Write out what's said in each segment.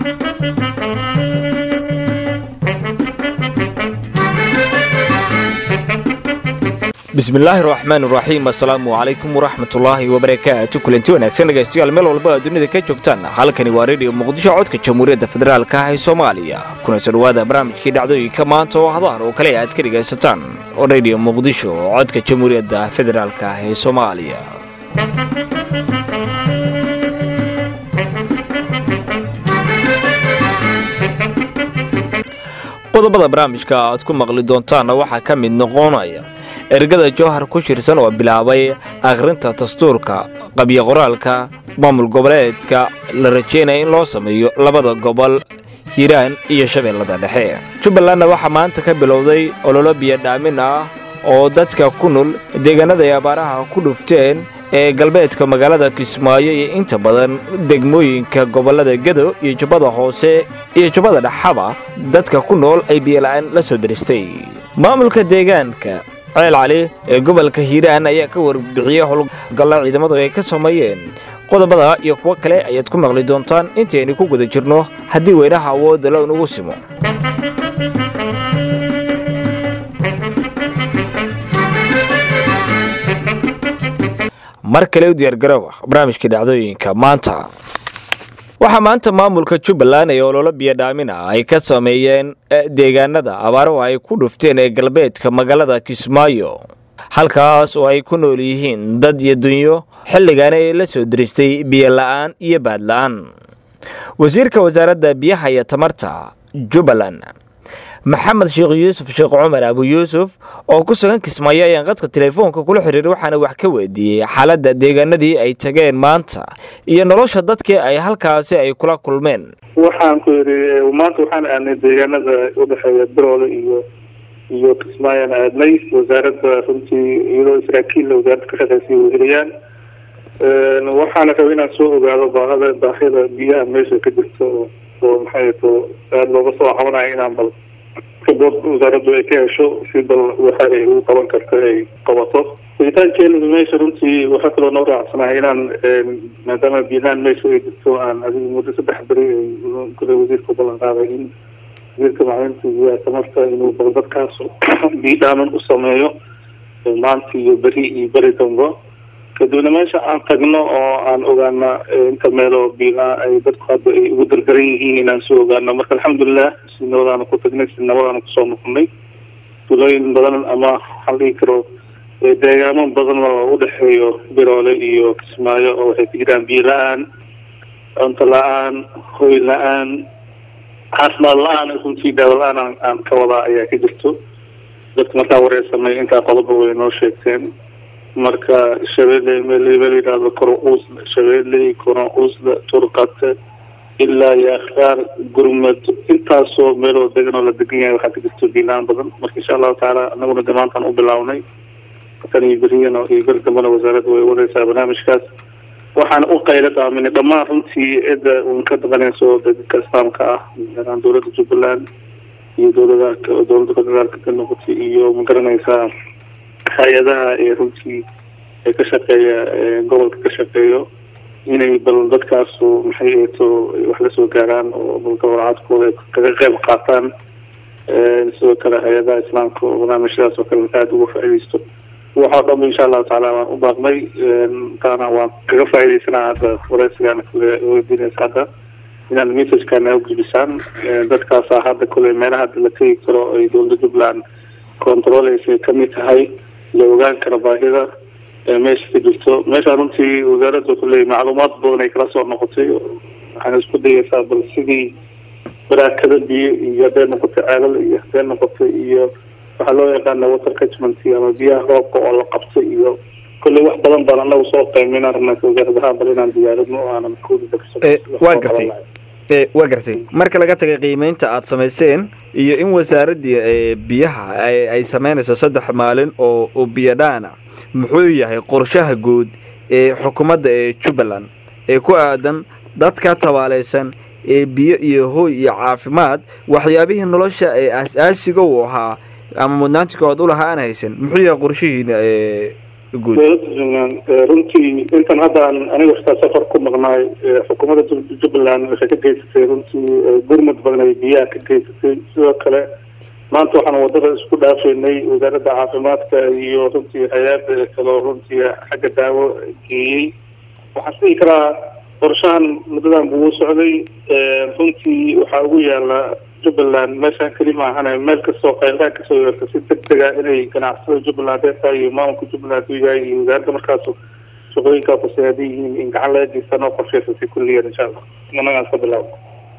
bismillaahi raxmaan raxiim assalaamu calaykum waraxmatullaahi wabarakaatu kulanti wanaagsan dhegaystayaal meel walba aad dunida ka joogtaan halkani waa rediyo muqdisho codka jamhuuriyadda federaalka ah ee soomaaliya kuna soo dhawaada barnaamijkii dhacdooyinka maanta oo hadahan oo kale aad ka dhegaysataan oo rediyo muqdisho codka jamhuuriyadda federaalka ah ee soomaaliya qodobada barnaamijka aad ku maqli doontaanna waxaa ka mid noqonaya ergada jowhar ku shirsan oo bilaabay akhrinta dastuurka qabyo qoraalka maamul goboleedka la rajeynaya in loo sameeyo labada gobol hiiraan iyo shabeellada dhexe jubbalandna waxaa maanta ka bilowday ololo biyodhaamin ah oo dadka ku nool deegaanada ay abaaraha ku dhufteen ee galbeedka magaalada kismaayo iyo inta badan degmooyinka gobollada gedo iyo jubbada hoose iyo jubbada dhexaba dadka ku nool ay biyola'aan la soo daristay maamulka deegaanka ceel cali ee gobolka hiiraan ayaa ka warbixiyey howlgalla ciidamadu ay ka sameeyeen qodobada iyo kuwo kale ayaad ku maqli doontaan intaynu ku guda jirno haddii weynaha awoodda lo inugu simo mar kale u diyaargarowa barnaamijkii dhacdooyinka maanta waxaa maanta maamulka jubbaland ee ololo biyodhaamina ay ka sameeyeen deegaanada abaaruhu ay ku dhufteen ee galbeedka magaalada kismaayo halkaas oo ay ku nool yihiin dad iyo dunyo xilligan ay la soo diristay biyola'aan iyo baadla'aan wasiirka wasaaradda biyaha iyo tamarta jubbaland maxamed sheekh yuusuf sheekh cumar abu yuusuf oo ku sugan kismaayo ayaan qadka teleefoonka kula xiriiray waxaana wax ka weydiiyey xaaladda deegaanadii ay tageen maanta iyo nolosha dadkii ay halkaasi ay kula kulmeen waxaan ku yidhi maanta waxaan aadnay deegaanada udhexeeya biroole iyo iyo kismaayaan aadnay wasaaradda runtii iyadoo saraakiilla wasaaradda ka shaqeysay weheliyaan waxaana rabay inaan soo ogaado baahada baahida biyaha meesha ka jirto oo maxay to aada looga soo cabanayo inaan bal kabood wasaaraddu ay ka hesho si bal waxa ay ugu qaban karta ay qabato helitaankeena meesha runtii waxaa kaloo noo raacsanahay inaan maadaama biyahaan meesha ay jirto aan adigu muddo saddex beri kule wasiirka ballan qaaday in wasiirka maclinta biyaha tamarta inuu bal dadkaas biidhaaman u sameeyo maanta iyo beri iyo beri dambo kadibna meesha aan tagno oo aan ogaana inta meeloo biilaa ay dadku hadda ay ugu dardaran yihiin inaan soo ogaano marka alxamdulilah si nabadaana ku tagnay si nabadaana kusoo noqonay tulooyin badan ama waxaan dhihi karo deegaamo badan oo udhexeeyo biroole iyo kismaayo oo waxay ku jiraan biyo la-aan cunto la-aan hoy la-aan caafimaad la-aan runtii daawo la-aan aan ka wadaa ayaa ka jirto dadka markaa wareysanay intaa qodoba way noo sheegteen marka shabeelle meelba layidhaahdo koro uusla shabeelle koro uusla turqate ilaa yaakhaar gurmad intaasoo meeloo degan oo la degan yahay waxaa ka jirto biilaan badan marka insha allahu tacaala anaguna de maantaan u bilawnay tan iyo beriyana iyo beri dambana wasaaradda way wadaysaa barnaamijkaas waxaana u qayla daaminay dhammaan runtii cidda un ka daqanayso dadka islaamka ah gaaraan dowladda jubbaland iyo dowlada dowladda federaalka ka noqotay iyo ma garanaysaa hay-adaha ee runtii ee ka shaqeeya gobolka ka shaqeeyo inay bal dadkaasu maxay eeto wax la soo gaaraan oo balgobolacaadkooda ay kaga qeyb qaataan sidoo kale hay-adaha islaamka oo barnaamijyadaas oo kale aada uga faa-ideysto waxaa dhanba insha allahu tacaala waan u baaqnay taana waan kaga faa-ideysanaa hadda wareysigaana kule weydiinaysa hadda inaad messagekana u gudbisaan dadkaasaa hadda kule meelaha hadda la tegi karo ay dowladda jubbaland controleysa kamid tahay la ogaan karo baahida meesha ka jirto meesha runtii wasaaradda kuley macluumaad badan ay kala soo noqotay waxaana isku dayeysaa bal sidii baraakada biyo iyo hadday noqotay ceelal iyo hadday noqotay iyo waxaa loo yaqaana water catchment ama biyaha roobka oo la qabtay iyo kulley wax badan baan anagu soo qayminaan rabnaa wasaaradaha bal inaan diyaarino o aanan waa gartay waa gartay marka laga tagay qiimeynta aad samayseen iyo in wasaaraddii biyaha ay sameynayso saddex maalin oo biyodhaana muxuu yahay qorshaha guud ee xukuumadda ee jubbaland ee ku aadan dadka tabaaleysan ee biyo iyo hooy iyo caafimaad waxyaabihii nolosha ee aas-aasiga uu ahaa ama mudnaanti koowaad u lahaa aan haysan muxuu yahay qorshihiina guud dowladda jubbaland runtii intan hadda aan aniga xitaa safar ku maqnaay xukuumadda jubbaland waxay ka geysatay runtii gurmud badan ay biyaha ka geysatay sidoo kale maanta waxaan wadada isku dhaafeynay wasaaradda caafimaadka iyo runtii hay-ada kaloo runtii xagga daawo geeyey waxaan sii karaa qorshahan muddadan buu socday runtii waxaa ugu yaala jubbaland meeshaan keli maahane meel kastoo qaylaha kasoo yeerta si deg dega inay ganacsada jubbaland heertaa iyo maamulka jubbaland u yahay iyo wasaaradda markaas shaqooyinkaa kuseeada yihiin in gacan laga geysta noo qorsheysa si kulliyan insha allah managaan ka bilaabo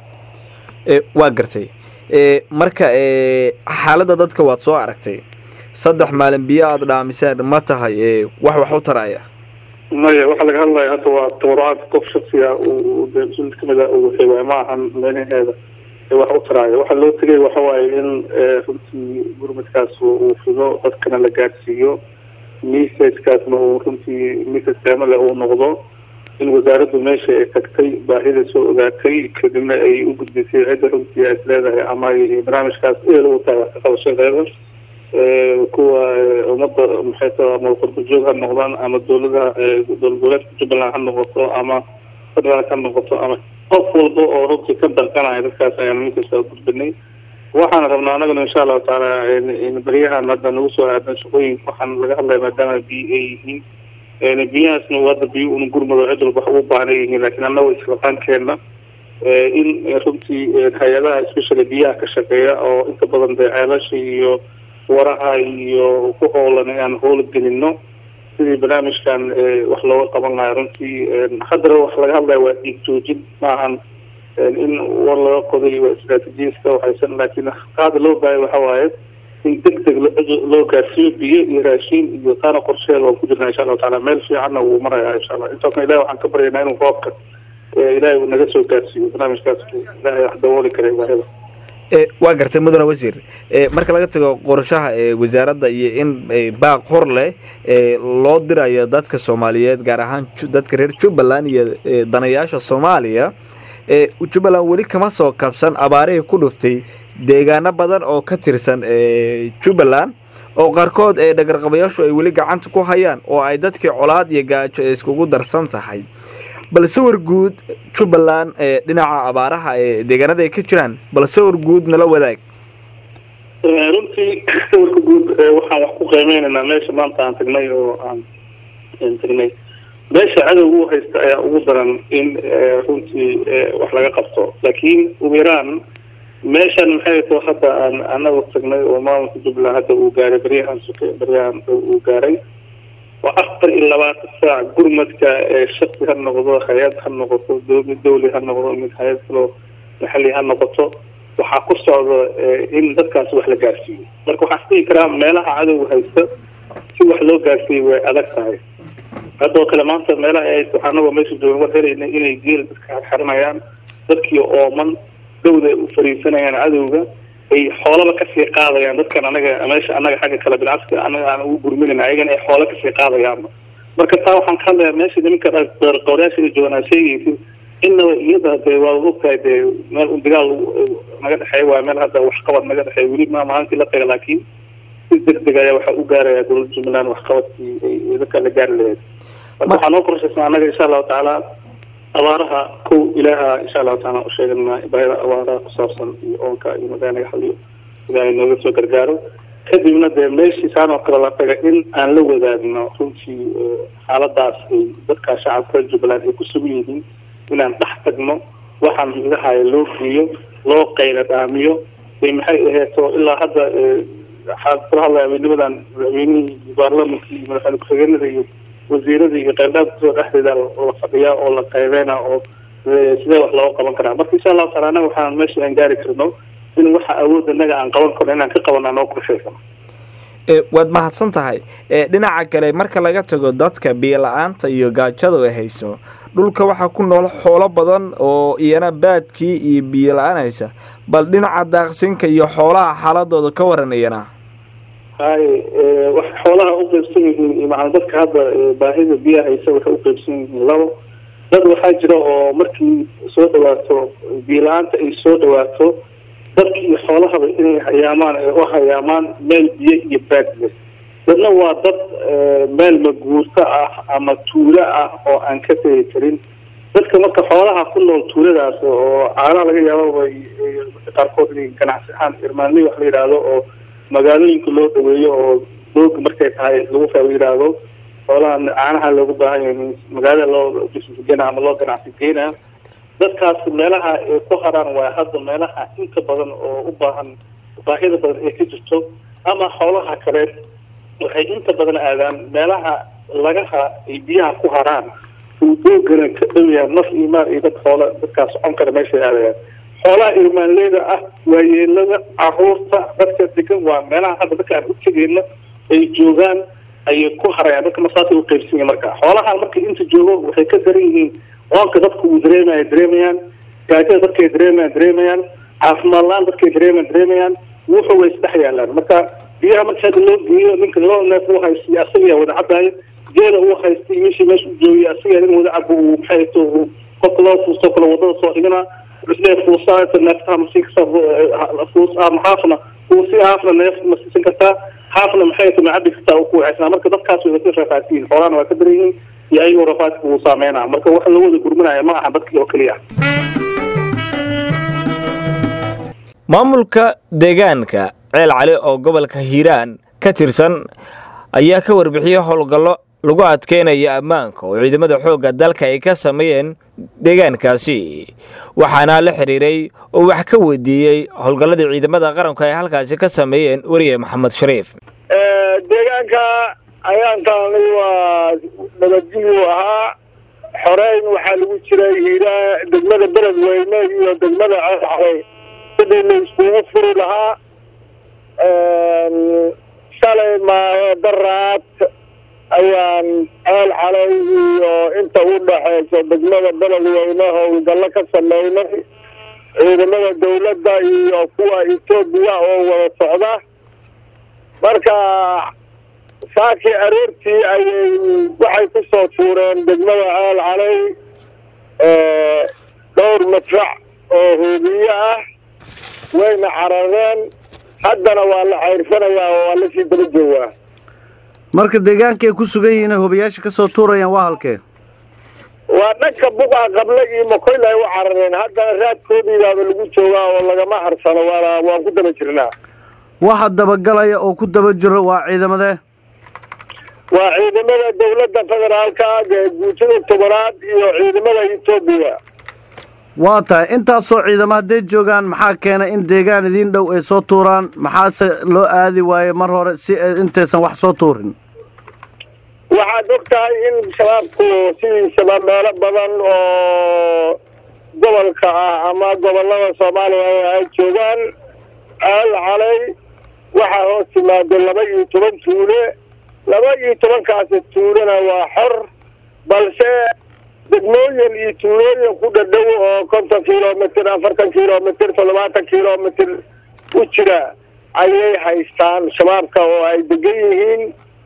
waa gartay marka xaaladda dadka waad soo aragtay saddex maalin biyo aada dhaamiseen ma tahay wax wax u taraya maya waxaa laga hadlaya hadda waa tabarucaad qof shaksiga de mas-uul kamid a uu xewaay ma ahan meelaheeda wax u taraayo waxaa loo tegay waxa waaye in runtii gurmadkaas uu fido dadkana la gaadhsiiyo messagekaasna uu runtii message qiimo leh uu noqdo in wasaaraddu meesha ay tagtay baahida soo ogaatay kadibna ay u gudbisay cidda runtii ay isleedahay ama ay barnaamijkaas eel u tahay wax ka qabashadeeda kuwa ummadda maxay tahay ama qurba joog ha noqdaan ama dowladaha dowlad goboleedka jubbaland ha noqoto ama federaalk ha noqoto ama qof walba oo runtii ka danqanaya dadkaas ayaan minkasta gudbinay waxaan rabnaa anaguna insha allahu taala baryahan hadda nagu soo aadan shaqooyinka waxaan laga hadlaya maadaama biyo ay yihiin biyahaasna hadda biyo un gurmado cid walba wax ugu baahnay yihiin laakiin annago israqaankeena in runtii hay-adaha especially biyaha ka shaqeeya oo inta badan dee ceelasha iyo waraha iyo ku hoolan inaan hoola gelino sidii barnaamijkan wax looga qaban lahaa runtii haddana wax laga hadlaya waa dhiig joojin maahan in war laga qoday waa istraatijiyiska waxaysan laakiin qaada loo baahaya waxa waaye in deg deg loo gaarsiiyo biyo iyo raashiin iyo taana qorsheeda waan ku jirnaa insha allahu taala meel fiicanna wuu marayaa insha allah intaasna ilahi waxaan ka baryaynaa inuu roobka ilahay uu naga soo gaarsiiyo barnaamijkaas ilahay wax dabooli karay baahida waa gartay mudane wasiir marka laga tago qorshaha wasaaradda iyo in baaq hor leh loo dirayo dadka soomaaliyeed gaar ahaan dadka reer jubbaland iyo danayaasha soomaaliya jubbaland weli kama soo kabsan abaarihii ku dhuftay deegaano badan oo ka tirsan jubbaland oo qaarkood ee dhagarqabayaashu ay weli gacanta ku hayaan oo ay dadkii colaad iyo gaajo iskugu darsan tahay bal sawir guud jubbaland ee dhinaca abaaraha ee deegaanada ay ka jiraan bal sawir guud nala wadaag runtii sawirka guud waxaan wax ku qiimeynaynaa meesha maanta aan tagnay oo aan tagnay meesha cadowga u haysta ayaa ugu daran in runtii wax laga qabto laakiin ugu yaraan meeshan maxay too hadda aan anagu tagnay oo maamulka jubbaland hadda uu gaaray baryahan suke baryahan uu gaaray waa afar iyo labaatan saac gurmadka shaksi ha noqdo hay-ad ha noqoto mid dawli ha noqdo mid hay-ad kaloo maxali ha noqoto waxaa ku socda in dadkaas wax la gaarsiiyo marka waxaan isdhihi karaa meelaha cadowga haysta si wax loo gaarsiiyo way adag tahay haddoo kale maanta meelaha ay haysta waxaa anagoo meesha joogan war helayna inay geel dadka xarinayaan dadkii ooman dawda ay u fariisanayaan cadowga ay xoolaba kasii qaadayaan dadkan anaga meesha anaga xagga kale bilcaska anaga aan ugu gurminayna ayagana ay xoolo kasii qaadayaan marka taa waxaan ka hadlayaa meesha nimanka qowrayaasha ay joogaan sheegaysid innaba iyada dee waa ogtahay dee meel un dagaal naga dhexeeya waa meel hadda waxqabad naga dhexeeya weli ma maalintii la taga laakiin si deg deg ayaa waxaa u gaaraya dowladda jubbaland waxqabadkii ay dadka la gaari lahayd marka waxaa noo qorshaysan anaga insha allahu tacaala abaaraha kow ilaaha insha allahu taala u sheeganaa baahida abaaraha ku saabsan iyo oonka iyo magaa naga xaliyo ilaahay nooga soo gargaaro kadibna dee meeshii saan oo kale la taga in aan la wadaagno runtii xaaladaas ay dadka shacabka jubbaland ay ku sugan yihiin inaan dhex tagno waxaan midahaya loo geeyo loo qayla dhaamiyo bay maxay aheeto ilaa hadda waxaan kula hadlaya habeennimadan madaxweynihii baarlamankii iyo madaxweyne ku-xigeenada iyo wasiirada iyo qaybdhaanka kusoo dhexdeeda la fadhiyaa oo la qaybeyna oo sidee wax looga qaban karaa marka insha allahu taala anaga waxaan meesha aan gaari karno in waxa awood anaga aan qaban karno inaan ka qabanaa noo qorshaysan waad mahadsan tahay dhinaca kale marka laga tago dadka biyo-la-aanta iyo gaajada ay hayso dhulka waxaa ku nool xoolo badan oo iyana baadkii iyo biyo la-aan haysa bal dhinaca daaqsinka iyo xoolaha xaaladooda ka waran iyana hay wax xoolaha uqeybsan yihiin maaa dadka hadda baahida biyaha haysa waxay uqeybsan yihiin labo dad waxaa jira oo markii soo dhawaato biyo la-aanta ay soo dhawaato dadkii xoolahaba inay hayaamaan u hayaamaan meel biyo iyo baad leh dadna waa dad meel maguurto ah ama tuulo ah oo aan ka tegi karin dadka marka xoolaha ku nool tuuladaas oo caanaha laga yaabo qaarkood inay ganacsi ahaan irmaanley wax la yidhaahdo oo magaalooyinka loo dhaweeyo oo dooga markay tahay lagu fa yidhaahdo xoolaha caanaha loogu baahan yahay magaalada loo disgena ama loo ganacsi geynaa dadkaas meelaha ay ku haraan waa hadda meelaha inta badan oo u baahan baahida badan ay ka jirto ama xoolaha kale waxay inta badan aadaan meelaha lagaha ay biyaha ku haraan uu doogana ka dhowyaha naf iyo maal iyo dad xoola dadkaas socon kara meeshay aadayaan xoolaha irmaanleyda ah waayeelada caruurta dadka degan waa meelaha hadda dadka aan u tegeyna ay joogaan ayay ku harayaan dadka masaasay u qaybsan yihin marka xoolahan marka inta joogo waxay ka daran yihiin oonka dadka uu dareemaya dareemayaan gaajada dadkay dareemayaan dareemayaan caafimaad la-aan dadkay dareemayaan dareemayaan wuxuu way isdhex yaalaan marka biyaha marka hadda loo geeyo ninka loo neef u haystay asagaa wada cabaayo geela uu haystay meeshii meesha u joogay asagaa in wada cabo uu maxay to qofka loo fuusto kale wadada soo dhigana islee fuusaa neeftaha masiin kartaa fuus ama haafna fuusi haafna neef ma siisan kartaa haafna maxay to macabi kartaa uu ku waxaysanaa marka dadkaas way ka rafaasiyiin xoolahana waa ka daran yihiin iyo ayagoo rafaadka uu saameynaa marka waxa loo wada gurmanaya ma aha dadkii oo keliya maamulka deegaanka ceel cali oo gobolka hiiraan ka tirsan ayaa ka warbixiyey howlgallo lagu adkeynaya ammaanka oo ciidamada xoogga dalka ay ka sameeyeen deegaankaasi waxaana la xidhiiray oo wax ka weydiiyey howlgalladii ciidamada qaranku ay halkaasi ka sameeyeen weriye maxamed shariif deegaanka ayaantaani waa nabadgelyu ahaa xoreyn waxaa lagu jiray hiiraa degmada beledweyne iyo degmada ceelxalay sidii la iskugu furi lahaa shalay maahe daraad ayaan ceel xalay iyo inta u dhaxayso degmada beledweyne howlgallo ka sameynay ciidamada dawladda iyo kuwa etoobiya oo wada socda marka saakii aroortii ayay waxay ku soo tuureen degmada ceel calay dhowr madfac oo hoobiye ah wayna carareen haddana waa la cayrfanayaa oo waa lasii daba joogaa marka deegaanka ay ku sugan yihiin hobayaasha ka soo tuurayaan waa halkee waa dhanka buqa qable iyo makoyl ay u carareen haddana raadkoodiibaaba lagu joogaa oo lagama harsano waana waan ku daba jirnaa waxa dabagalaya oo ku daba jiro waa ciidamadee waa ciidamada dawladda federaalka ee guutada tobanaad iyo ciidamada etoobiya waa tahay intaasoo ciidamo hadday joogaan maxaa keenay in deegaan idiin dhow ay soo tuuraan maxaase loo aadi waaye mar hore si intaysan wax soo tuurin waxaad og tahay in shabaabku sidiisaba meelo badan oo gobolka ah ama gobolada soomaaliya ay joogaan ceel calay waxaa hoos timaado laba iyo toban tuule laba iyo tobankaasi tuulena waa xor balse degmooyin iyo tuulooyin ku dhadhow oo konton kilomitr afartan kilomitr toddobaatan kilomitr u jira ayay haystaan shabaabka oo ay degan yihiin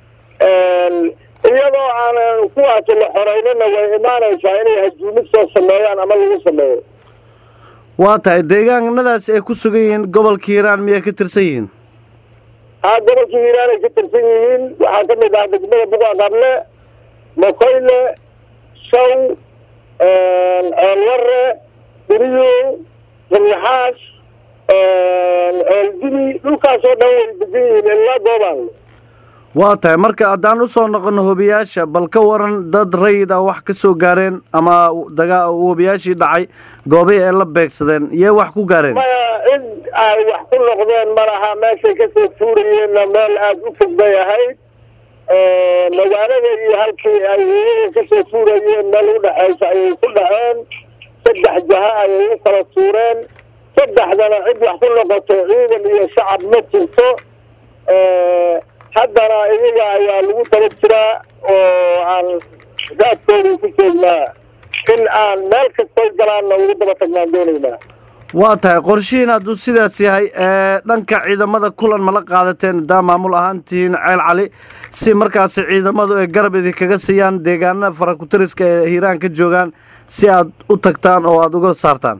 iyadoo aanan kuwaas la xoreynana way imaanaysaa inay hajuumid soo sameeyaan ama lagu sameeyo waa tahay deegaanadaas ay ku sugan yihiin gobolka hiiraan miyay ka tirsan yihiin haa gobolka hiiraan ay ka tirsan yihiin waxaa ka mid ah degmada buqa qable makoyle saw ceelware beriyo ramyaxaas ceeldibi dhulkaasoo dhan way degan yihiin ilaa goobaan waa tahay marka haddaan u soo noqono hobiyaasha bal ka waran dad rayid ah wax ka soo gaareen ama dagaa hobiyaashii dhacay goobihii ay la beegsadeen iyay wax ku gaareen maya cid ay wax ku noqdeen ma laha meeshay kasoo tuurayeenna meel aada u fog bay ahayd magaalada iyo halkii ay iyaga kasoo tuurayeen meel u dhexaysa ayay ku dhaceen saddex jaha ayay u kala tuureen saddexdana cid wax ku noqoto ciidan iyo shacab ma jirto haddana iyaga ayaa lagu daba jiraa oo aan raadkoodii ku joognaa in aan meel kastoy galaanna ugu daba tagnaan doonaynaa waa tahay qorshihiin hadduu sidaas yahay dhanka ciidamada kulan mala qaadateen haddaa maamul ahaan tihiin ceel cali si markaasi ciidamadu ay garab idinkaga siiyaan deegaanada farakutariska ee hiiraan ka joogaan si aad u tagtaan oo aada uga saartaan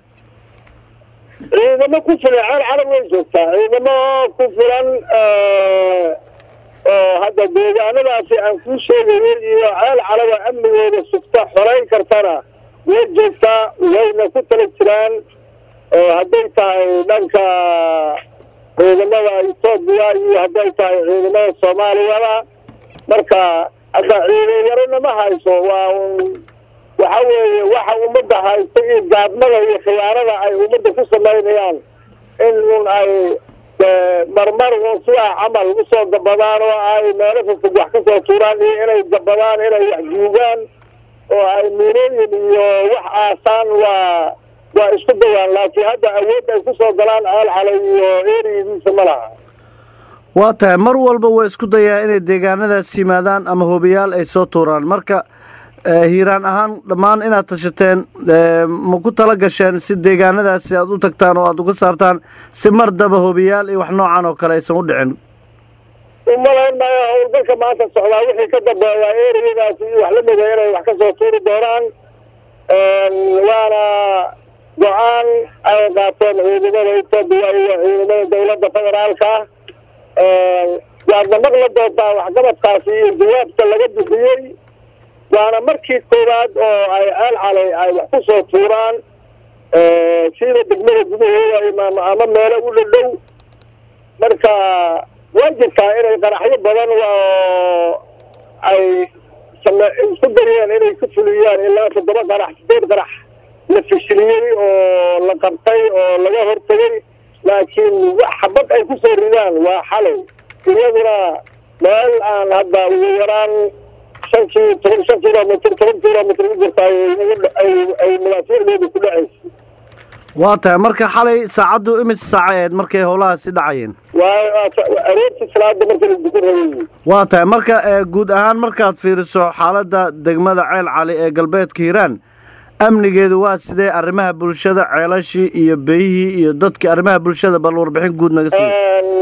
ciidamo ku filan ceel cali way joogtaa ciidamo ku filan oo hadda deegaanadaasi aan kuu sheegayay iyo ceel calaba amnigooda sugta xorayn kartana way joogtaa wayna ku tala jiraan hadday tahay dhanka ciidamada etoobiya iyo hadday tahay ciidamada soomaaliyada marka hadda ciidan yarona ma hayso waa waxa weeye waxa ummadda haysta iyo gaadmada iyo khiyaanada ay ummadda ku samaynayaan in un ay marmar un sidaa camal usoo gabadaan oo ay meelo fofog wax kasoo tuuraan iyo inay gabadaan inay wax juugaan oo ay miinooyin iyo wax aasaan waa waa isku dayaan laakiin hadda awood ay kusoo galaan ceel calay iyo eriyadiisa ma laha waa tahay mar walba way isku dayaa inay deegaanadaas yimaadaan ama hobiyaal ay soo tuuraan marka hiiraan ahaan dhammaan inaad tashateen ma ku tala gasheen si deegaanadaasi aad u tagtaan oo aad uga saartaan si mar daba hobiyaal iyo wax noocan oo kale aysan u dhicin umalayn maayo howlgalka maanta socdaa wixii ka dambeeyaa eriyadaasi iyo wax lamida inay wax kasoo tuuri doonaan waana go-aan ay qaateen ciidamada etoobiya iyo ciidamada dawladda federaalka waadna maqla doontaa waxqabadkaasi iyo jawaabka laga bixiyey waana markii koowaad oo ay ceel calay ay wax ku soo tuuraan sida degmada gudaheeda ama meelo u dhadhow marka waa jirtaa inay qaraxyo badan oo ay isku dayeen inay ku fuliyaan ilaa toddoba qarax sideed qarax la fishiliyey oo la qabtay oo laga hortegay laakiin wax xabad ay ku soo ridaan waa xalay iyaduna meel aan hadda ugu yaraan shan ki toban shan kilomitr toban kilomitr u jirta ay madaafiicdeedu ku dhacaysa waa tahay marka xalay saacaddu imise saaca ahayd markay howlahaasi dhacayeen waa aroortii salaada marka la dukan rabay waa tahay marka guud ahaan markaad fiiriso xaaladda degmada ceel cali ee galbeedka hiiraan amnigeedu waa sidee arrimaha bulshada ceelashii iyo beyihii iyo dadkii arrimaha bulshada bal warbixin guud naga siiy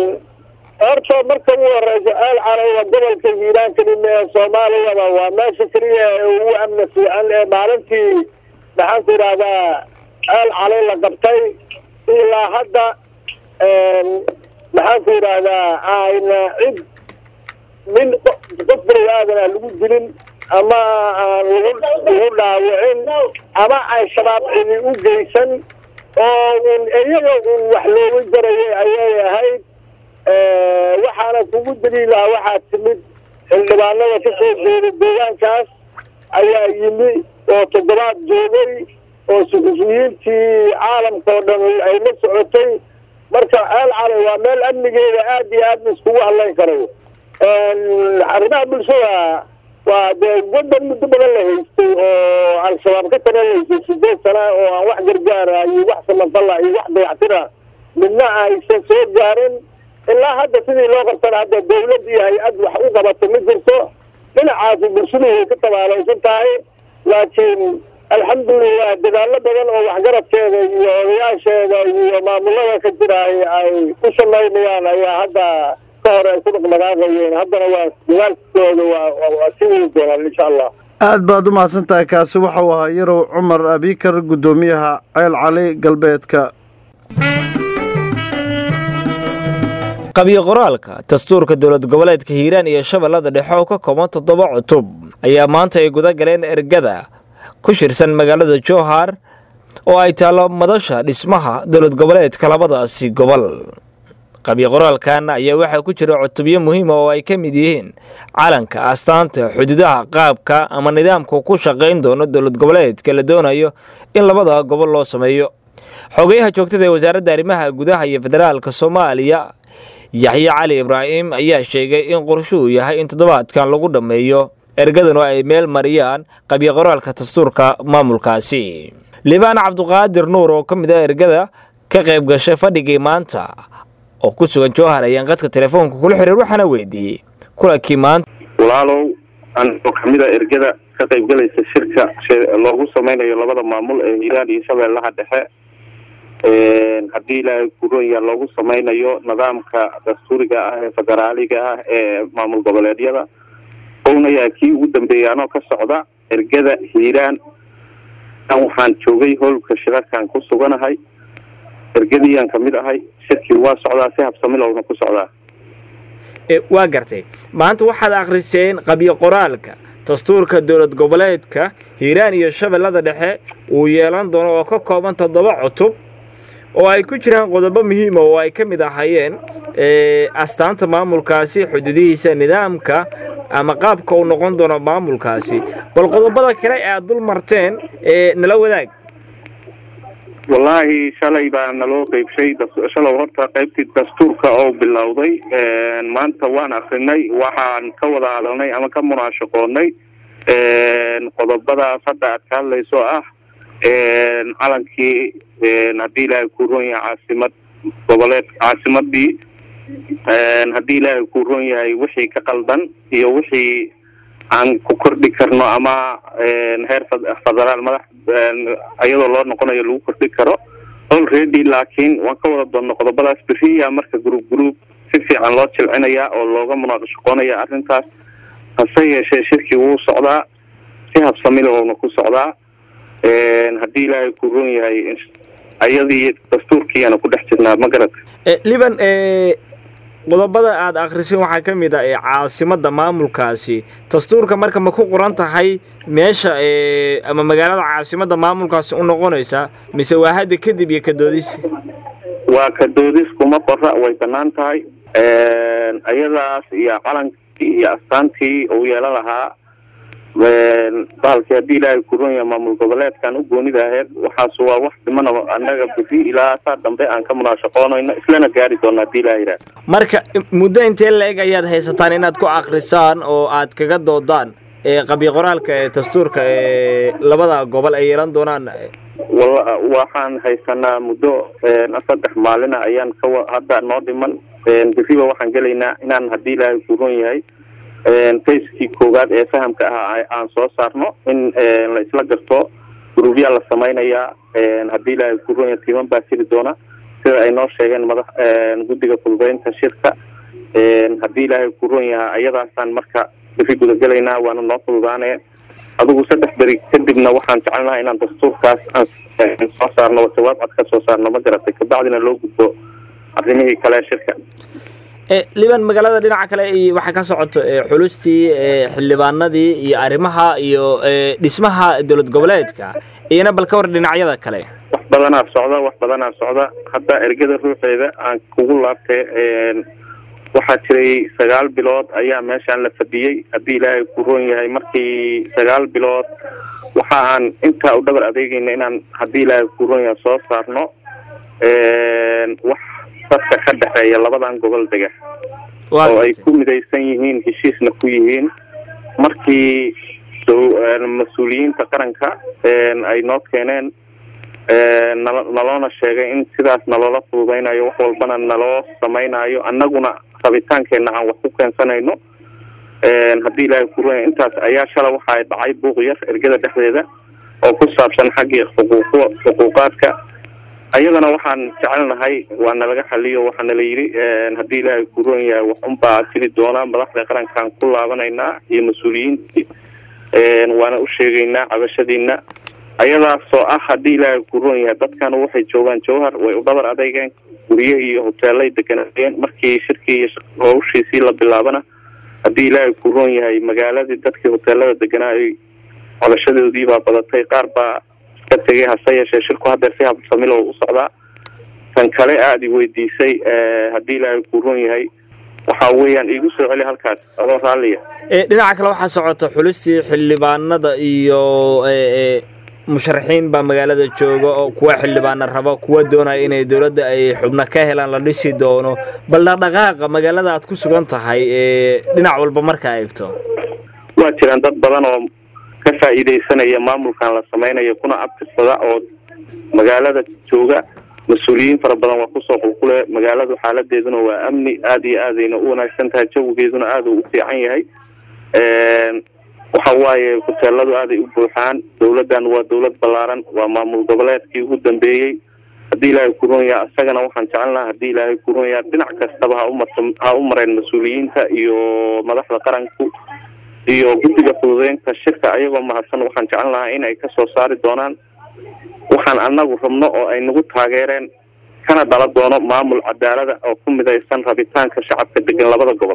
horta marka ugu horeysa ceel calay waa gobolka hiiraan kelima ee soomaaliyaba waa meesha keliya ee ugu amni fiican ee maalintii maxaan ku idhahdaa ceel calay la qabtay ilaa hadda maxaan ku idhaahdaa ayna cid min qof bani aadana lagu dilin ama aan lagu dhaawicin ama ay shabaab cidi u geysan oo un iyaga un wax looga jarayay ayay ahayd waxaana kugu daliilaha waxaa timid xildhibaanada ka soo jeeda deegaankaas ayaa yimi oo toddobaad joogay oo suxufiyiintii caalamka oo dhan ay la socotay marka ceel calay waa meel amnigeeda aada iyo aad iskugu hadlayn karayo arrimaha bulshada waa dee wadan muddo badan la haystay oo al-shabaab ka talalaysay sideed sana oo aan wax gargaara iyo wax samafala iyo wax dayactira midna aysan soo gaarin ilaa hadda sidii loo qabtana hadda dawlad iyo hay-ad wax u qabato ma jirto dhinacaasi bulshadu way ka tabaalaysan tahay laakiin alxamdulilah dadaallo badan oo waxgaradkeeda iyo odayaasheeda iyo maamulada ka jiraay ay ku samaynayaan ayaa hadda ka hore ay ku dhaqdhaqaaqayeen haddana waa dadaalkooda waa sii wadi doonaan insha allah aad baad u mahadsan tahay kaasi waxau ahaa yarow cumar abikar guddoomiyaha ceel cali galbeedka qabyo qoraalka dastuurka dowlad goboleedka hiiraan iyo shabeellada dhexe oo ka kooban toddoba cutub ayaa maanta ay guda galeen ergada ku shirsan magaalada jowhar oo ay taallo madasha dhismaha dowlad goboleedka labadaasi gobol qabyo qoraalkan ayaa waxaa ku jira cutubyo muhiima oo ay ka mid yihiin calanka astaanta xuduudaha qaabka ama nidaamka ku shaqayn doono dowlad goboleedka la doonayo in labada gobol loo sameeyo xogeyaha joogtada ee wasaaradda arrimaha gudaha iyo federaalka soomaaliya yaxye cali ibraahim ayaa sheegay in qorshuhu yahay in toddobaadkan lagu dhammeeyo ergadanu ay meel mariyaan qabyo qoraalka dastuurka maamulkaasi libaan cabduqaadir nuur oo ka mid ah ergada ka qayb gashay fadhigii maanta oo ku sugan jowhar ayaan qadka telefoonka kula xiriir waxaana weydiiyey kulankii maanta walaalow anoo kamid a ergada ka qaybgalaysa shirka loogu sameynayo labada maamul ee hiiraan iyo shabeellaha dhexe haddii ilaahay kuronya loogu sameynayo nidaamka dastuuriga ah ee federaaliga ah ee maamul goboleedyada ownayaa kii ugu dambeeyay anoo ka socda ergada hiiraan waxaan joogay howlka shirarkan ku suganahay ergadiiyaan kamid ahay shirkii waa socdaa si habsamilowna ku socdaa waa gartay maanta waxaad akhriseen qabyo qoraalka dastuurka dowlad goboleedka hiiraan iyo shabeellada dhexe uu yeelan doono oo ka kooban toddoba cutub oo ay ku jiraan qodobo muhiima oo ay ka mid ahaayeen astaanta maamulkaasi xuduudihiisa nidaamka ama qaabka uu noqon doono maamulkaasi bal qodobada kale ee aad dul marteen nala wadaag wallaahi shalay baa naloo qeybshay shalow horta qaybtii dastuurka oo bilowday maanta waan akrinay waxaan ka wada hadalnay ama ka munaashaqoonay qodobadaas hadda aad ka hadlayso ah calankii haddii ilaahay kuu roon yahay caasimad goboleed caasimadii haddii ilaahay kuu roon yahay wixii ka qaldan iyo wixii aan ku kordhi karno ama heer federaal madax iyadoo loo noqonayo lagu kordhi karo already laakiin waan ka wada doonno qodobadaas beriya marka group group si fiican loo jilcinaya oo looga munaaqashaqoonaya arrintaas hase yeeshee shirkii wuu socdaa si habsamile oona ku socdaa haddii ilaahay ku roon yahay ayadii dastuurkiiana ku dhex jirnaa ma garata liban qodobada aad akhrisin waxaa ka mid ah ee caasimadda maamulkaasi dastuurka marka ma ku qoran tahay meesha ama magaalada caasimadda maamulkaasi u noqonaysa mise waa hadda kadib iyo kadoodis waa kadoodis kuma qora way banaan tahay ayadaas iyo calankii iyo astaantii uu yeelan lahaa bahalkii haddii ilaahay kuron yahay maamul goboleedkan u goonida aheyd waxaas waa wax dhimana annaga beri ilaa saa dambe aan ka munaashaqoonayno islana gaari doona hadii ilaha yidhaah marka muddo intee la-eg ayaad haysataan inaad ku akrisaan oo aad kaga doodaan qabyo qoraalka ee dastuurka ee labada gobol ay yeelan doonaan wala waxaan haysanaa muddo saddex maalina ayaan ka hadda noo dhiman beriba waxaan gelaynaa inaan haddii ilaahay kuron yahay fayskii koowaad ee fahamka ah aan soo saarno in la isla garto gruubyaa la samaynayaa haddii ilaahay kuronya tiiman baa jiri doona sida ay noo sheegeen madax guddiga fududeynta shirka haddii ilaahay kuron yaha ayadaasaan marka beri gudagelaynaa waana noo fududaanee adigu saddex beri kadibna waxaan jecelnaha inaan dastuurkaas aan soo saarno jawaab cad ka soo saarno ma garatay kabacdina loo gudbo arrimihii kale shirka liban magaalada dhinaca kale waxaa ka socoto xulustii xildhibaanadii iyo arrimaha iyo dhismaha dowlad goboleedka iyona bal ka war dhinacyada kale wax badanaa socda wax badanaa socda hadda ergada ruuxeeda aan kugu laabtay waxaa jiray sagaal bilood ayaa meeshaan la fadhiyey haddii ilaahay ku roon yahay markii sagaal bilood waxa aan intaa u dhabar adeegayna inaan haddii ilaahay ku roon yahay soo saarno wax dadka ka dhexeeya labadan gobol dega oo ay ku midaysan yihiin heshiisna ku yihiin markii mas-uuliyiinta qaranka ay noo keeneen naloona sheegay in sidaas naloola fududaynayo wax walbana naloo samaynayo annaguna rabitaankeenna aan wax ku keensanayno haddii ilaahay kuroya intaas ayaa shala waxaa dhacay buuq yar ergada dhexdeeda oo ku saabsan xaggii xuquuq xuquuqaadka ayadana waxaan jecelnahay waa nalaga xaliyo waxaa nala yidhi haddii ilaahay kuroon yahay wax unbaa jiri doona madaxda qarankaan ku laabanaynaa iyo mas-uuliyiintii waana u sheegaynaa cabashadiina ayadaasoo ah haddii ilaahay kuroon yahay dadkan waxay joogaan jawhar way u dhabar adeygeen gurye iyo hoteelay deganayeen markii shirkii iyo hawshiisii la bilaabana haddii ilaahay kuroon yahay magaaladii dadkii hoteelada deganaa ay cabashadoodii baa badatay qaar baa iska tegay hase yeeshee shirku hadeer si habsamilo u socdaa tan kale aada i weydiisay haddii ilaahay kuroon yahay waxa weeyaan iigu soo celi halkaas adoo raalliya dhinaca kale waxaa socota xulistii xildhibaanada iyo musharaxiin baa magaalada jooga oo kuwa xildhibaana raba kuwa doonaya inay dowladda ay xubno ka helaan la dhisi doono bal dhaqdhaqaaqa magaalada aad ku sugan tahay dhinac walba markaa eegto waa jiraan dad badan oo ka faa'iidaysanaya maamulkan la samaynayo kuna abtirsada oo magaalada jooga mas-uuliyiin fara badan waa kusoo qulqule magaaladu xaaladeeduna waa amni aada iyo aadayna u wanaagsan tahay jawigeeduna aada u u fiican yahay waxa waaye hoteeladu aaday u buuxaan dawladdan waa dawlad ballaaran waa maamul goboleedkii ugu dambeeyey haddii ilaahay kuroon yaha isagana waxaan jecelnaha haddii ilaahay kuroon yaha dhinac kastaba ha umarta ha u mareen mas-uuliyiinta iyo madaxda qaranku iyo guddiga fududeynta shirka ayagoo mahadsan waxaan jecelnahaa in ay kasoo saari doonaan waxaan anagu rabno oo ay nagu taageereen kana dhala doono maamul cadaalada oo ku midaysan rabitaanka shacabka degan labada gobol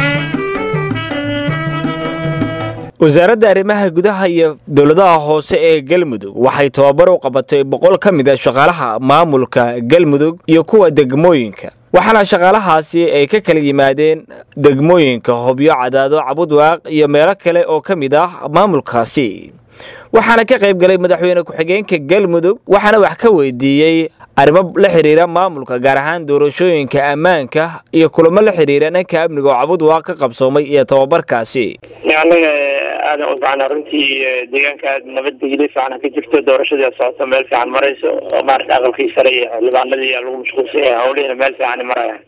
wasaaradda arrimaha gudaha iyo dowladaha hoose ee galmudug waxay tababar u qabatay boqol ka mid a shaqaalaha maamulka galmudug iyo kuwa degmooyinka waxaana shaqaalahaasi ay ka kala yimaadeen degmooyinka hobyo cadaado cabudwaaq iyo meelo kale oo ka mid ah maamulkaasi waxaana ka qayb galay madaxweyne ku-xigeenka galmudug waxaana wax ka weydiiyey arrimo la xidhiira maamulka gaar ahaan doorashooyinka ammaanka iyo kulamo la xidhiira dhanka amniga oo cabudwaaq ka qabsoomay iyo tababarkaasi anaga aadan u fiicana runtii deegaanka aad nabadgelyo fiican ka jirto doorashadii socoto meel fiican marayso oo maarata aqalkii sare iyo xildhibaanadii lagu mashquulsan yahay hawlihiina meel fiican marayaan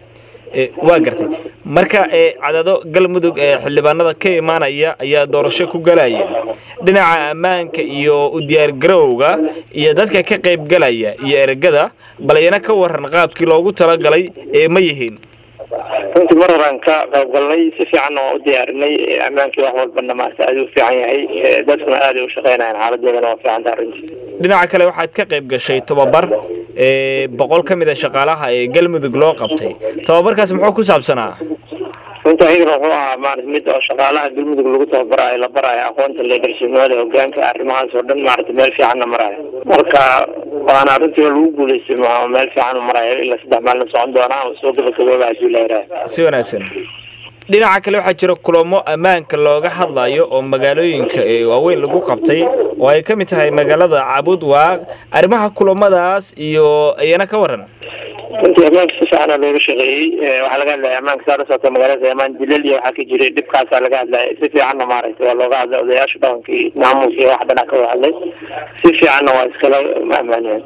waa gartay marka cadado galmudug ee xildhibaanada ka imaanaya ayaa doorasho ku galaya dhinaca ammaanka iyo u diyaargarowga iyo dadka ka qayb galaya iyo ergada balayana ka waran qaabkii loogu talagalay ee ma yihiin runtii mar horaan ka qayb galnay si fiicanna waan u diyaarinay ammaankii wax walbana maarata aad u fiican yahay dadkuna aaday u shaqeynayan xaaladoodana waa fiican taha runtii dhinaca kale waxaad ka qayb gashay tababar boqol ka mid a shaqaalaha ee galmudug loo qabtay tababarkaas muxuu ku saabsanaa runtii ayagana wuxuu ahaa maarata mid oo shaqaalaha galmudug lagu tababarayo la barayo aqoonta leadershipnimada hogaanka arrimahaas oo dhan maarata meel fiicanna marayo marka waana runtii lagu guuleystay meel fiican u marayo ilaa saddex maalin socon doonaa oo soo gabagabooba hadii la yidhaah si wanaagsan dhinaca kale waxaa jira kulamo ammaanka looga hadlayo oo magaalooyinka waaweyn lagu qabtay oo ay ka mid tahay magaalada cabudwaaq arrimaha kulamadaas iyo iyana ka waran runtii ammaanka si fiicana looga shaqeeyey waxaa laga hadlaya ammaanka saa la socota magaalada amaan dilal iyo waxaa ka jiray dhibkaasaa laga hadlaya si fiicanna maaragtay waa looga hadlay odayaasha dhaqanka iyo maamulka iyo wax dhanac ka wada hadlay si fiicanna waa iskala ammaaniyeen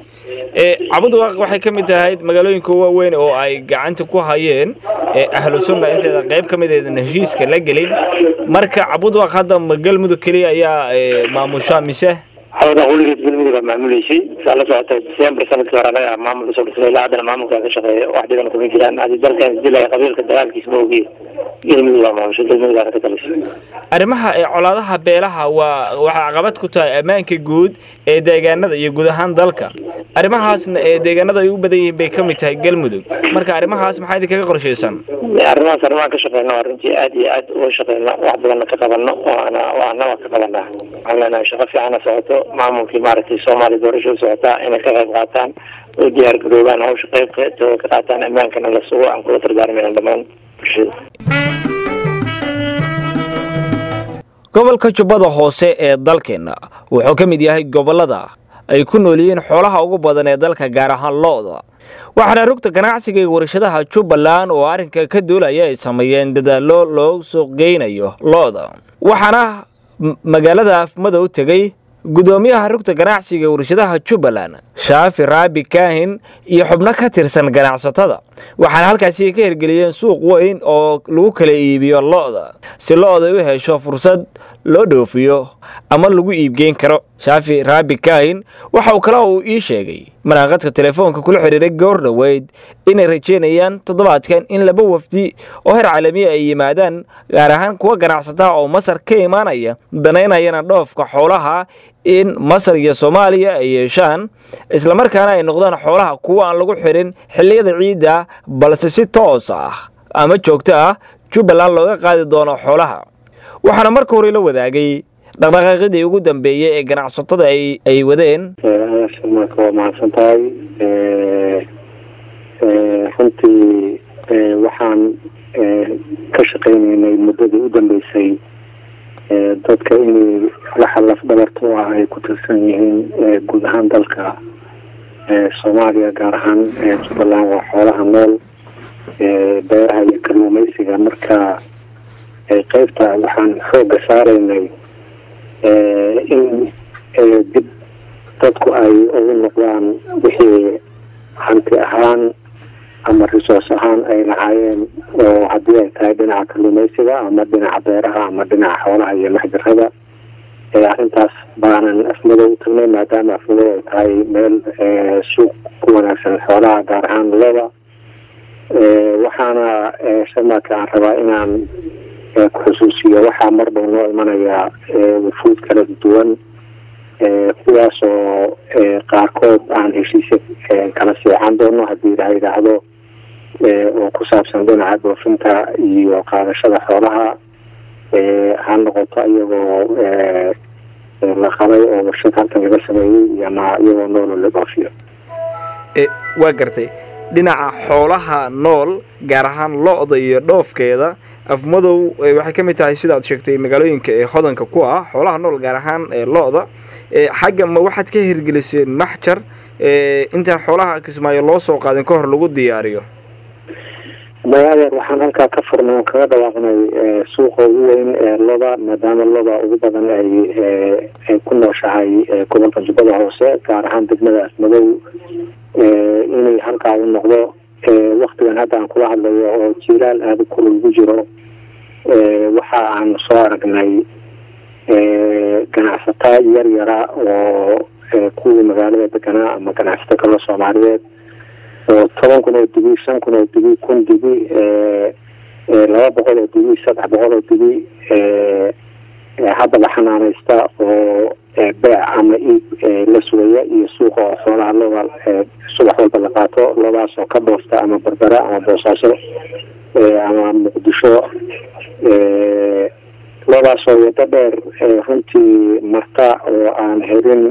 cabudwaaq waxay ka mid tahay magaalooyinka waaweyn oo ay gacanta ku hayeen ahlu sunna inteeda qayb ka mid eedan heshiiska la gelin marka cabudwaaq hadda ma galmudug keliya ayaa maamusha mise hawada weligeed galmudug aa maamuleysay saa la socota december sanadkii hore anaga maamul usoo dhisnay ilaa haddana maamulkaa ka shaqeeya wax dhiban kuma jiraan hadii dalkan isdilaya qabiilka dagaalkiisa ma ogiye galmudug aa maamusha galmudug aana ka talisay arrimaha ee colaadaha beelaha waa waxay caqabad ku tahay ammaanka guud ee deegaanada iyo guud ahaan dalka arrimahaasna ee deegaanada ay u badan yihiin bay ka mid tahay galmudug marka arrimahaas maxaa idinkaga qorshaysan arrimahaas arrimahan ka shaqeyna waa runtii aad iyo aad uga shaqeyna wax badanna ka qabano waana waana waa ka qabanaa waxaan leenahay shaqo fiicana socoto maamulkii maaragtay soomaaliya doorasho u socotaa inay ka qayb qaataan oo diyaar garoobaan hawsha qaybtooda ka qaataan ammaankana la sugo aan kula dardaarmayna dhammaan bulshada gobolka jubbada hoose ee dalkeenna wuxuu ka mid yahay gobollada ay ku nool yihiin xoolaha ugu badan ee dalka gaar ahaan lo-da waxaana rugta ganacsiga iyo warshadaha jubbaland oo arrinka ka duulaya ay sameeyeen dadaallo loo suuq geynayo lo-da waxaana magaalada afmadow tegey gudoomiyaha rugta ganacsiga warshadaha jubbaland shaafi raabi kaahin iyo xubno ka tirsan ganacsatada waxaana halkaasi ka hirgeliyeen suuq weyn oo lagu kala iibiyo lo-da si lo-da u hesho fursad loo dhoofiyo ama lagu iibgeyn karo shaafi raabi kaahin waxa uu kale uu ii sheegay manaaqadka telefoonka kula xidhiiray goor dhoweyd inay rajeynayaan toddobaadkan in laba wafdi oo heer caalamiya ay yimaadaan gaar ahaan kuwa ganacsataa oo masar ka imaanaya danaynayana dhoofka xoolaha in masar iyo soomaaliya ay yeeshaan islamarkaana ay noqdaan xoolaha kuwa aan lagu xirin xilliyada ciidda balse si toos ah ama joogto ah jubbaland looga qaadi doono xoolaha waxaana marka hore la wadaagay dhaqdhaqaaqidii ugu dambeeyey ee ganacsatada ay wadeen marka waa mahadsan tahay runtii waxaan ka shaqaynaynay muddadii u dambeysay dadka inay waxa laf dhabarta u ah ay ku tirsan yihiin guud ahaan dalka soomaaliya gaar ahaan jubbaland waa xoolaha nool beeraha iyo kalluumeysiga marka qeybta waxaan xooga saaraynay in dib dadku ay ugu noqdaan wixii hanti ahaan ama resource ahaan ay lahaayeen oo haddii ay tahay dhinaca kalluumeysiga ama dhinaca beeraha ama dhinaca xoolaha iyo maxjarada arrintaas baanan afmadow u tagnay maadaama afmadow ay tahay meel suuq ku wanaagsan xoolaha gaar ahaan loda waxaana sharmaka aan rabaa inaan ku xusuusiyo waxaa marba noo imanayaa wufuud kala duwan kuwaasoo qaarkood aan heshiisya kala seexan doono haddii la yidhaahdo oo ku saabsan dhinaca dhoofinta iyo qaadashada xoolaha ha noqoto iyagoo la qabay oo warshad halkan laga sameeyey iyo ma iyagoo noolo la dhoofiyo waa gartay dhinaca xoolaha nool gaar ahaan lo-da iyo dhoofkeeda afmadow waxay ka mid tahay sidaad sheegtay magaalooyinka ee hodanka ku ah xoolaha nool gaar ahaan lo-da xagga ma waxaad ka hirgeliseen maxjar intaan xoolaha kismaayo loo soo qaadin ka hor lagu diyaariyo maya adeer waxaan halkaa ka furnay oo kaga dhawaaqnay suuqa ugu weyn ee loda maadaama loda ugu badan ay ay ku nooshahay gobolka jubbada hoose gaar ahaan degmada afmadow inay halkaa u noqdo waktigan hadda aan kula hadlayo oo jilaal aada u kulul ku jiro waxa aan soo aragnay ganacsataa yar yara oo kuwii magaalada deganaa ama ganacsato kale soomaaliyeed oo toban kun oo dibi shan kun oo dibi kun dibi laba boqol oo dibi saddex boqol oo dibi haddaba xanaanaysta oo beec ama iib la sugaya iyo suuqa oo xoolaha loda subax walba la qaato lodaas oo ka dhoosta ama berbera ama boosaaso ama muqdisho lodaasoo wado dheer runtii marta oo aan helin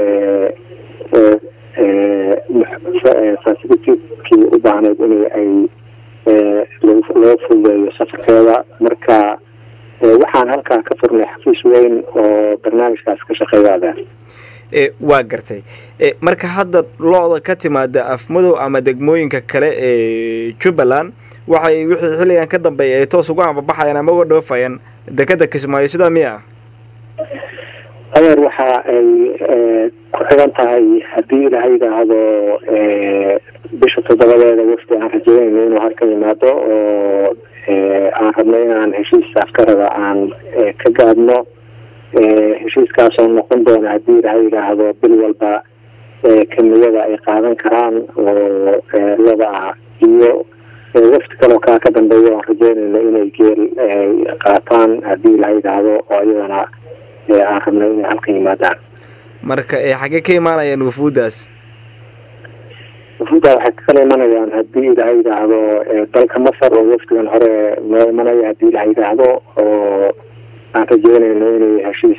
facilitikii u baahnayd in ay loo fududeeyo safarkeeda marka waxaan halkaa ka furnay xafiis weyn oo barnaamijkaas ka shaqeeyaada waa gartay marka hadda lo-da ka timaada afmadow ama degmooyinka kale ee jubbaland waxay wixii xilligan ka dambeeya ay toos ugu ambabaxayaan ama uga dhoofayaan dekeda kismaayo sidaa miya adeer waxa ay ku xigan tahay haddii ilaha yidhaahdo bisha toddobadeeda wafdi aan rajeynayno inuu halkan yimaado oo aan rabno inaan heshiis afkarada aan ka gaadno heshiiskaasoo noqon doona haddii ilaha yidhaahdo bil walba kamiyada ay qaadan karaan oo lada ah iyo wafti kaloo kaa ka dambeeya oan rajeynayno inay geel qaataan haddii ilaha yidhaahdo oo iyadana aan rabno inay halkan yimaadaan marka xaggee ka imaanayaan wafuuddaas wafuuddaa waxay kala imanayaan haddii ilaha yidhaahdo dalka masar oo wafdigan hore noo imanaya haddii ilaha yidhaahdo oo aan rajeynayno inay heshiis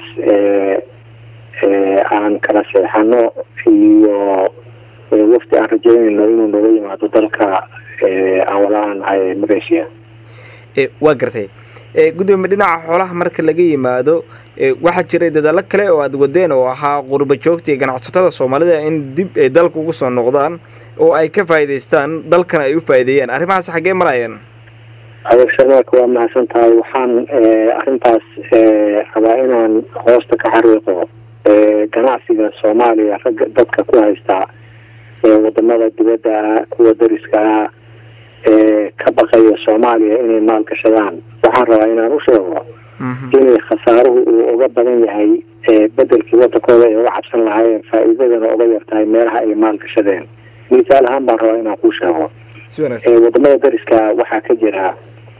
aan kala seexano iyo wafdi aan rajeynayno inuu nooga yimaado dalka aan walaanahay malaysia waa gartay gudoomiye dhinaca xoolaha marka laga yimaado waxaa jiray dadaalo kale oo aada wadeen oo ahaa qurba joogta iyo ganacsatada soomaalida in dib ay dalka ugu soo noqdaan oo ay ka faa'iidaystaan dalkana ay u faa'iideeyaan arrimahaas xaggee marayaan adeer sharmaarka waa mahadsan tahay waxaan arrintaas rabaa inaan hoosta ka xariiqo ganacsiga soomaaliya ragga dadka ku haysta wadamada dibadda kuwa dariska ah ka baqaya soomaaliya inay maal gashadaan waxaan rabaa inaan u sheego inay khasaaruhu uu uga badan yahay bedelkii wadankooda ay uga cabsan lahaayeen faa'iidadana uga yartahay meelaha ay maal gashadeen misaal ahaan baan rabaa inaan kuu sheego wadamada dariska waxaa ka jira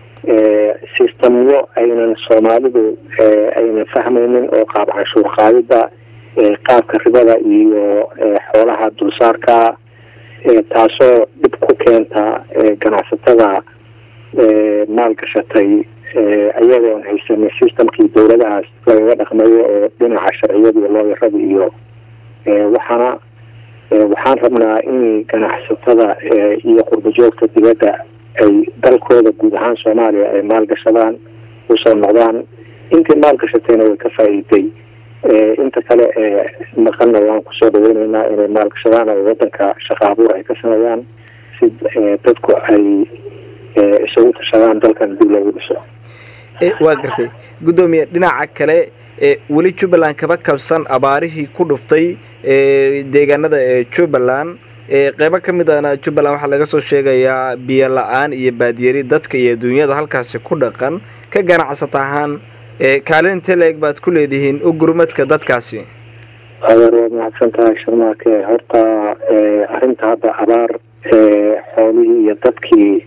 sistamyo aynan soomaalidu aynan fahmaynin oo qaab canshuur qaadida qaabka ribada iyo xoolaha dulsaarka taasoo dhib ku keenta ganacsatada maalgashatay ayagoon haysanin systemkii dowladahaas lagaga dhaqmayo oo dhinaca sharciyada iyo looyarada iyo waxaana waxaan rabnaa in ganacsatada iyo qurbajoogta dibadda ay dalkooda guud ahaan soomaaliya ay maalgashadaan usoo noqdaan intii maalgashatayna way ka faa'iiday inta kale ee maqanna waan kusoo dhaweyneynaa inay maalgashadaan oo wadanka shaqa abuur ay ka sameeyaan si dadku ay isugu tashadaan dalkan dib loogu dhiso waa gartay guddoomiye dhinaca kale weli jubbaland kaba kabsan abaarihii ku dhuftay deegaanada ee jubbaland qeybo ka mid ahna jubbaland waxaa laga soo sheegayaa biyo la-aan iyo baadiyari dadka iyo adduunyada halkaasi ku dhaqan ka ganacsata ahaan kaalin teleeg baad ku leedihiin u gurmadka dadkaasi adeer waad mahadsan tahay sharmaake horta arrinta hadda abaar xoolihii iyo dadkii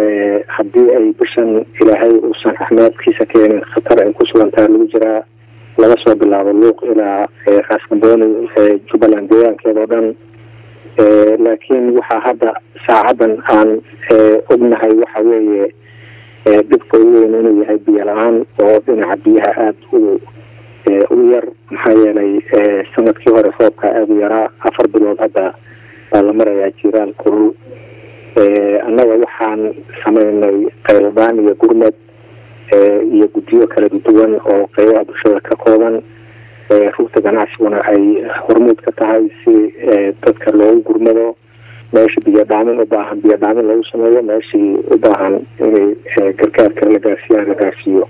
haddii ay bishan ilaahay uusan raxmaadkiisa keenin khatar ay ku sugan tahay lagu jiraa laga soo bilaabo luuq ilaa raaskambooni jubbaland deegaankeeda o dhan laakiin waxaa hadda saacadan aan ognahay waxa weeye dhibka ugu weyn inuu yahay biyo la-aan oo dhinaca biyaha aada u u yar maxaa yeelay sanadkii hore roobka aada u yaraa afar bilood hadda baa la marayaa jiraal kulul annaga waxaan sameynay qayladaan iyo gurmad iyo guddiyo kala duwan oo qeybaha bulshada ka kooban rugta ganacsiguna ay hormuud ka tahay si dadka loogu gurmado meesha biyo dhaamin u baahan biyo dhaamin lagu sameeyo meeshii u baahan inay gargaar kale la gaarsiiyaan la gaarsiiyo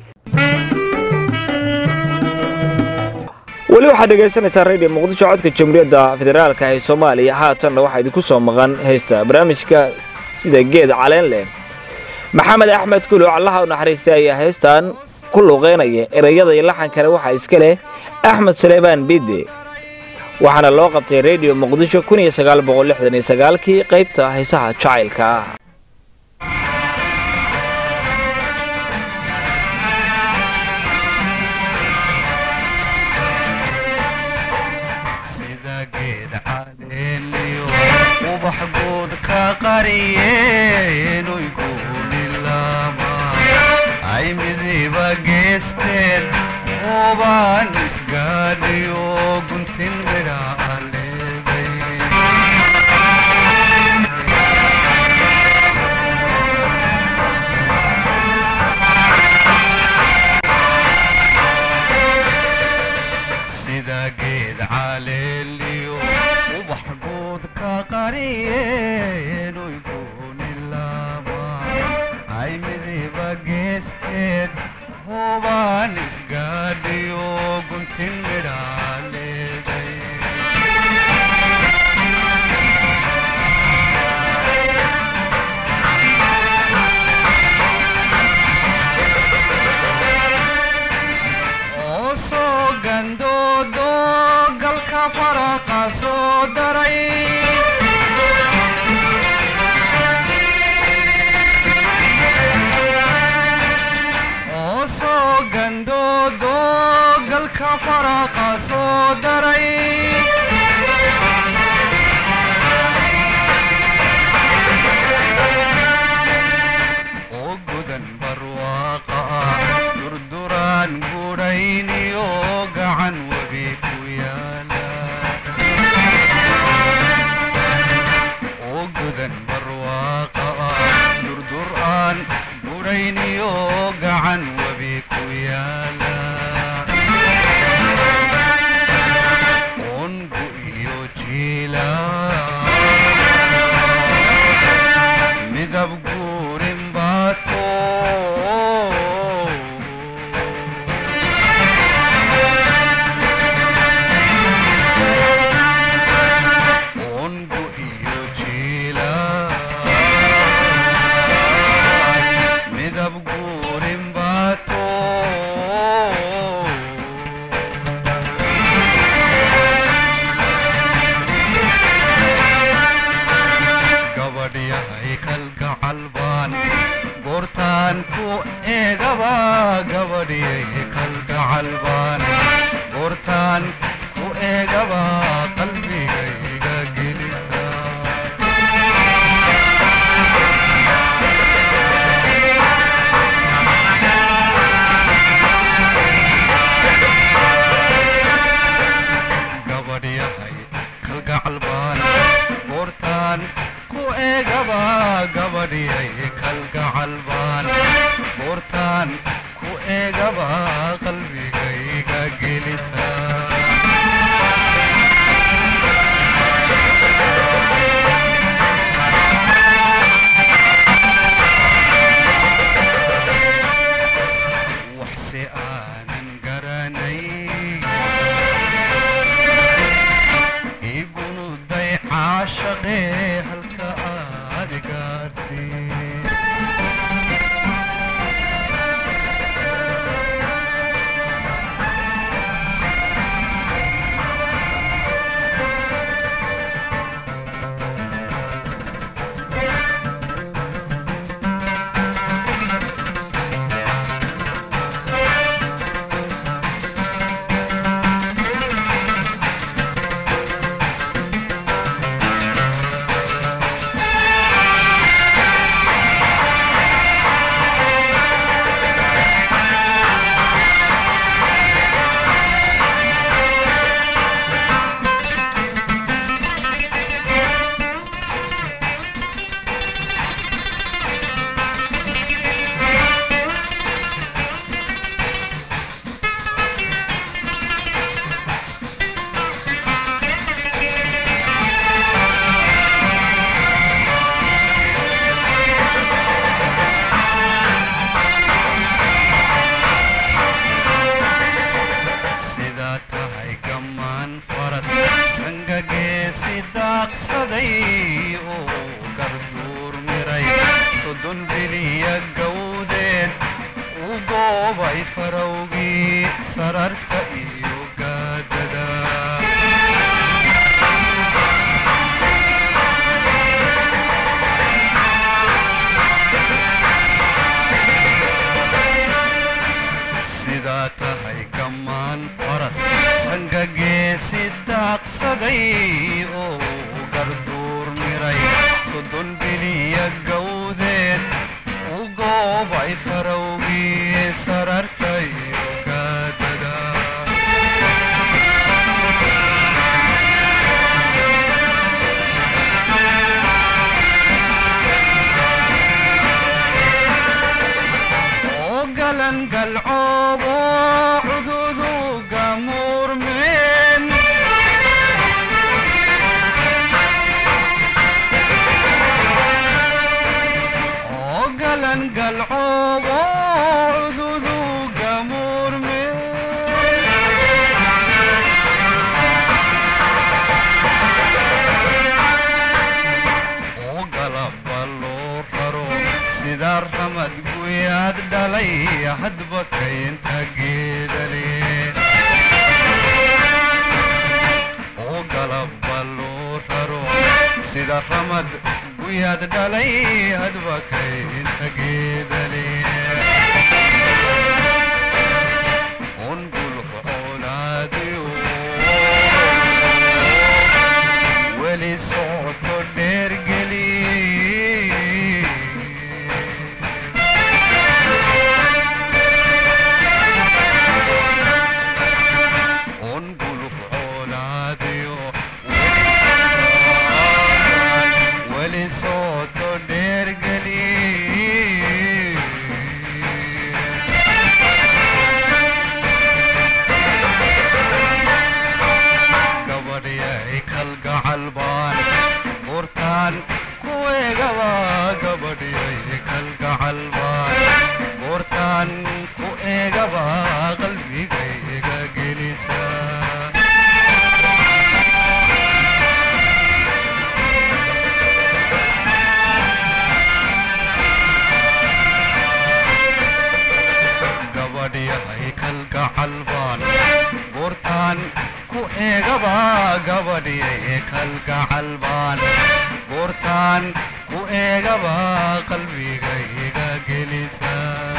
weli waxaad dhegaysanaysaa radio muqdisho codka jamhuuriyadda federaalka ee soomaaliya haatanna waxaa idinku soo maqan heesta barnaamijka sida geed caleen leh maxamed axmed kuluc allaha u naxariistay ayaa heestan ku luuqeynaya ereyada iyo laxan kale waxaa iska leh axmed suleymaan bidde waxaana loo qabtay rediyo muqdisho kii qaybta heesaha jacaylka ah sida geed caleeliyo ubax guud ka qariyeenuy guulilama ay midiba geesteed oobaan isgaadhiyo guntin midha aleegay sida geed caleeliyo ubax guud ka qariyeenuy guunilama ay midiba geesteed hubaan isgaadhiyo guntin midha leeday oo soo gandoodo galka faraqa soo daray oo soo gandoodo galka faraqa soo daray oo gudan barwaaqa ah durduraan gudhayniyo gacan webi ku yaala oo gudan barwaaqa ah durduraan gudhayniyo gacan webi ku yaala ongu iyo jiila midab guurin baato ongu iyo jiila midab guurin baato gabadhyahay kalgacal baan goortaan ku eegaba gabadhyay kalgacal baan goortaan ku eegaba qalbigayga gelisa gabadhyahay kalgacal baan goortaan ku eegaba gabadhyay kalgacal baan goortaan ku eegaba qalbigayga gelisa waxse aanan garanay igunuday caashaqee halka aad gaarsiin yahay farowgii sarartayo gaadada oo galan galcoobo cududu gamuurmeen oo galan galcoobo cududu gamuurmeen oo galabba loo raro sida ramad guyaad dhalay hadba kaynta geedale oo galabba loo raro sida ramad guyaad dhalay hadba kaynta geedale un guluf colaadiyo weli socoto dheergeli un guluf colaadiyo weli socoto dheergeli gabadhyay kalgacal baan buurtaan ku eegaba gabadhyay kalgacal baan buurtaan ku eegaba qalbigayga gelisa gabadhyahay kalgacal baan buurtaan ku eegaba gabadhyay kalgacal baan buurtaan ku eegaba qalbigayga gelisa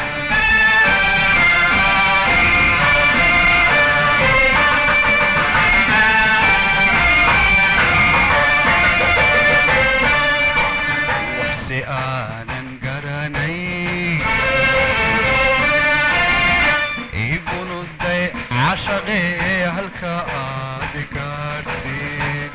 waxsi aanan garanay iigunuday cashaqee halka aad gaadhsiin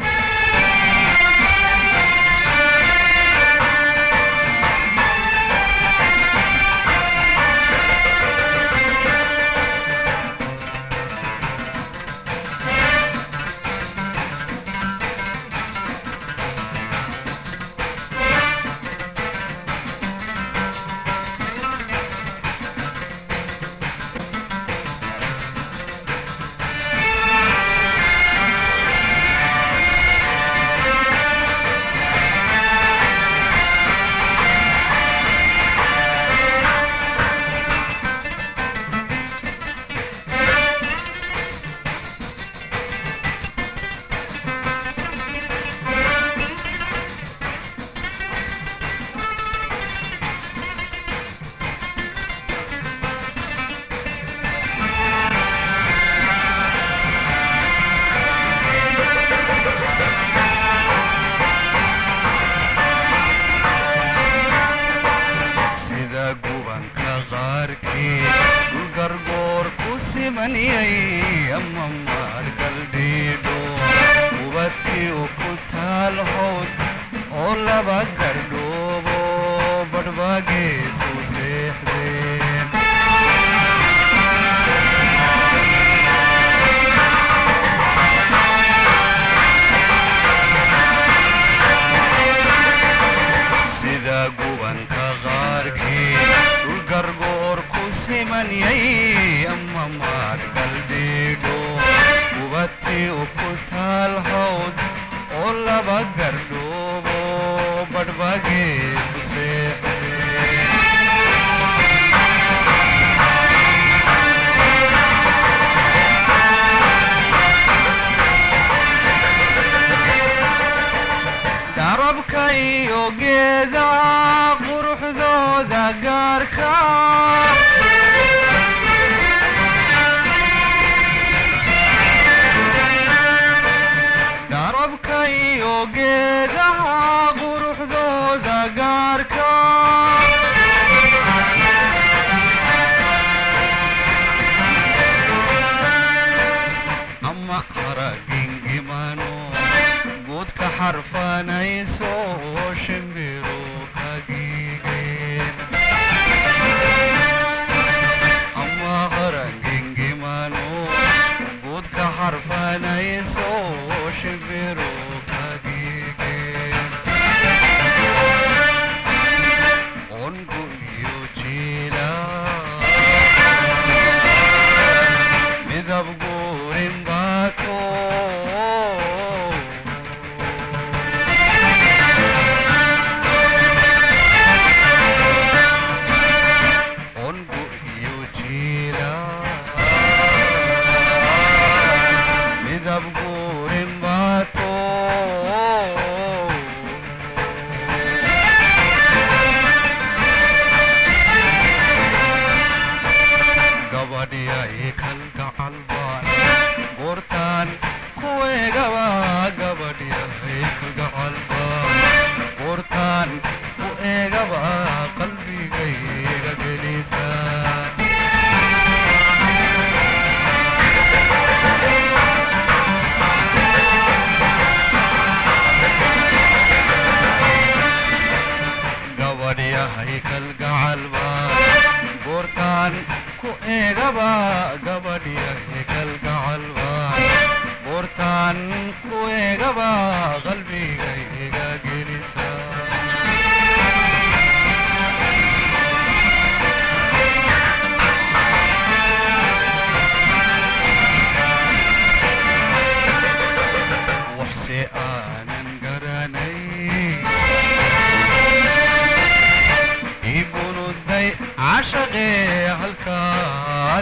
sida gubanka qaarkii dhulgargoor ku simaniyay ama maadhgaldhiidho ubadkiu ku taal howd oo laba gardhoobo badhbaageesu seexdeen sida gubanka qaarkii dhulgargoor ku simanyay ama maadhgaldhiidho ubadtii u ku taal hawd oo laba gardhoobo badhbaageesu seexdeen darabka iyo geeda quruxdooda gaarka darabka iyo geedaha quruxdooda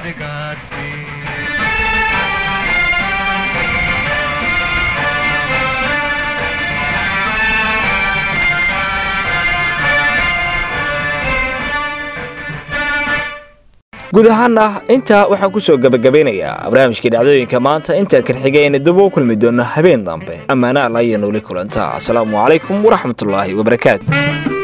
nabad gaadhsii guud ahaana intaa waxaan ku soo gebagabeynayaa barnaamijkii dhacdooyinka maanta intaan karxigayna dib u kulmi doonno habeen dambe ammaana alla iyo nooli kulanta asalaamu calaykum waraxmatullaahi wabarakaatu